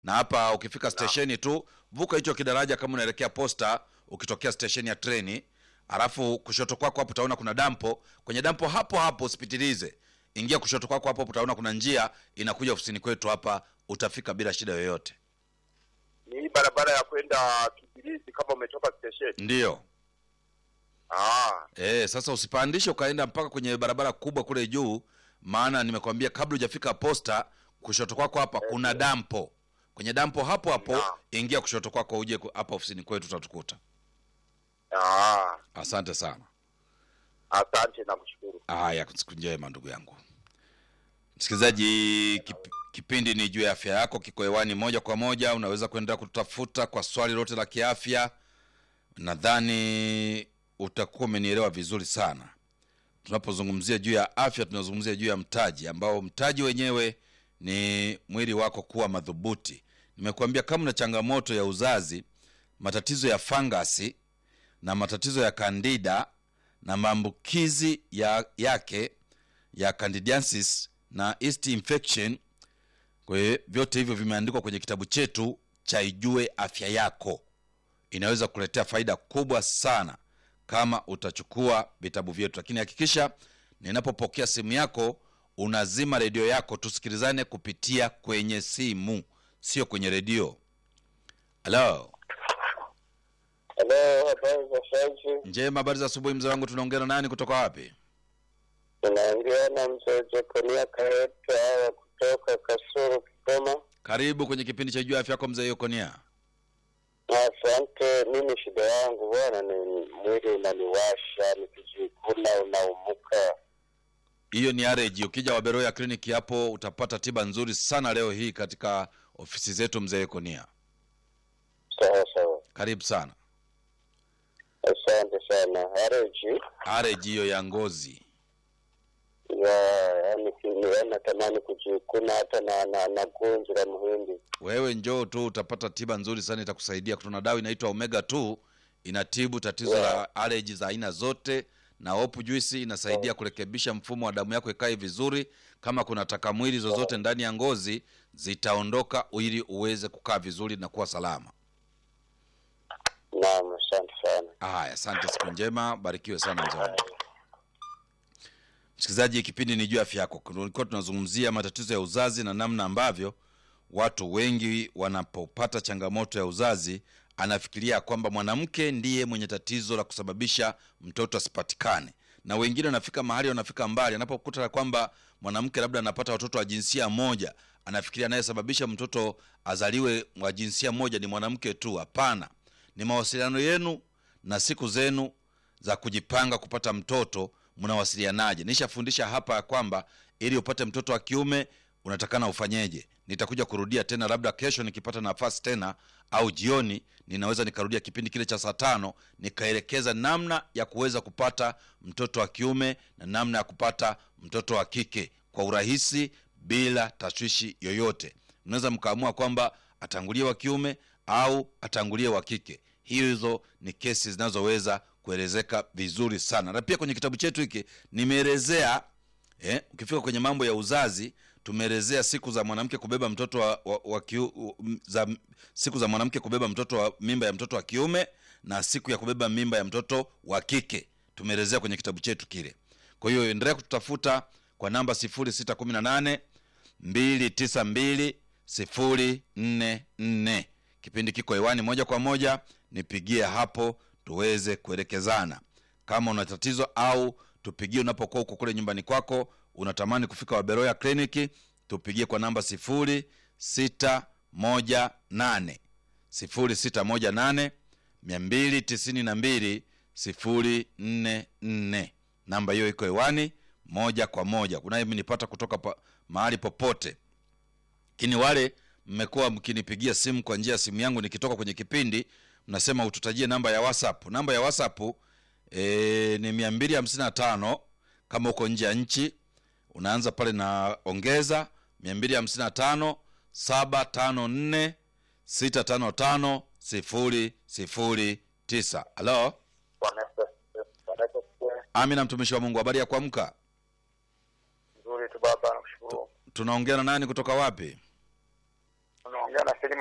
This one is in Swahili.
na hapa ukifika stesheni tu vuka hicho kidaraja kama unaelekea posta ukitokea stesheni ya treni alafu kushoto kwako hapo utaona kuna dampo kwenye dampo hapo hapo usipitilize ingia kushoto kwako hapo utaona kuna njia inakuja ofisini kwetu hapa utafika bila shida yoyote Ni hii barabara ya kwenda Kibirizi kama umetoka stesheni. ndiyo Ah, e, sasa usipandishe ukaenda mpaka kwenye barabara kubwa kule juu maana nimekwambia kabla hujafika posta kushoto kwako hapa kuna dampo kwenye dampo hapo hapo Naam. ingia kushoto kwako uje ku- hapa ofisini kwetu utatukuta ah, asante sana asante na kushukuru. haya siku njema ndugu yangu msikilizaji kip, kipindi ni juu ya afya yako kiko hewani moja kwa moja unaweza kuendelea kutafuta kwa swali lote la kiafya nadhani utakuwa umenielewa vizuri sana tunapozungumzia juu ya afya tunazungumzia juu ya mtaji ambao mtaji wenyewe ni mwili wako kuwa madhubuti nimekuambia kama una changamoto ya uzazi matatizo ya fangasi na matatizo ya kandida na maambukizi ya, yake ya candidiasis na yeast infection kwa hiyo vyote hivyo vimeandikwa kwenye kitabu chetu cha ijue afya yako inaweza kuletea faida kubwa sana kama utachukua vitabu vyetu lakini hakikisha ninapopokea simu yako unazima redio yako tusikilizane kupitia kwenye simu sio kwenye redio halo Halo, habari za saizi? njema habari za asubuhi mzee wangu tunaongea na nani kutoka wapi Tunaongea na mzee Jekonia Kaeta wa kutoka Kasuru, Kigoma. karibu kwenye kipindi cha juu ya afya yako mzee yokonia Asante. Mimi shida yangu bwana ni mwili unaniwasha, nikijikuna unaumuka. hiyo ni areji ukija waberoya kliniki hapo utapata tiba nzuri sana leo hii katika ofisi zetu mzee yokonia Sawa sawa, karibu sana asante sana. Hareji areji hiyo ya ngozi ya yani, yani natamani kujikuna hata na na, na gunzi la muhindi. wewe njoo tu utapata tiba nzuri sana itakusaidia kuna dawa inaitwa omega 2 inatibu tatizo Yeah. la allergy za aina zote na hopu juisi inasaidia kurekebisha mfumo wa damu yako ikae vizuri kama kuna takamwili zozote ndani ya ngozi zitaondoka ili uweze kukaa vizuri na kuwa salama Naam, asante sana. haya asante siku njema barikiwe sana mzee wangu msikilizaji kipindi ni juu ya afya yako tulikuwa tunazungumzia matatizo ya uzazi na namna ambavyo watu wengi wanapopata changamoto ya uzazi anafikiria kwamba mwanamke ndiye mwenye tatizo la kusababisha mtoto asipatikane na wengine wanafika mahali wanafika mbali anapokuta kwamba mwanamke labda anapata watoto wa jinsia moja anafikiria anayesababisha mtoto azaliwe wa jinsia moja ni mwanamke tu hapana ni mawasiliano yenu na siku zenu za kujipanga kupata mtoto mnawasilianaje nishafundisha hapa ya kwamba ili upate mtoto wa kiume unatakana ufanyeje nitakuja kurudia tena labda kesho nikipata nafasi tena au jioni ninaweza nikarudia kipindi kile cha saa tano nikaelekeza namna ya kuweza kupata mtoto wa kiume na namna ya kupata mtoto wa kike kwa urahisi bila tashwishi yoyote mnaweza mkaamua kwamba atangulie wa kiume au atangulie wa kike hizo ni kesi zinazoweza kuelezeka vizuri sana na pia kwenye kitabu chetu hiki nimeelezea eh, ukifika kwenye mambo ya uzazi tumeelezea siku za mwanamke kubeba mtoto wa, wa, wa kiu, za, siku za mwanamke kubeba mtoto wa mimba ya mtoto wa kiume na siku ya kubeba mimba ya mtoto wa kike tumeelezea kwenye kitabu chetu kile kwa hiyo endelea kututafuta kwa namba 618 292 044 kipindi kiko hewani moja kwa moja nipigie hapo tuweze kuelekezana kama una tatizo au tupigie unapokuwa huko kule nyumbani kwako unatamani kufika waberoya kliniki tupigie kwa namba 0618 0618 292 044 namba hiyo iko hewani moja kwa moja kunayemenipata kutoka pa, mahali popote lakini wale mmekuwa mkinipigia simu kwa njia ya simu yangu nikitoka kwenye kipindi mnasema ututajie namba ya whatsapp namba ya whatsapp e, ni mia mbili hamsini na tano kama uko nje ya nchi unaanza pale na ongeza mia mbili hamsini na tano saba tano nne sita tano tano sifuri sifuri tisa halo Bwana Yesu asifiwe. Bwana Yesu asifiwe. amina mtumishi wa mungu habari ya kuamka Nzuri tu baba, nakushukuru. tunaongea na nani kutoka wapi Unaongea unaongea na Selima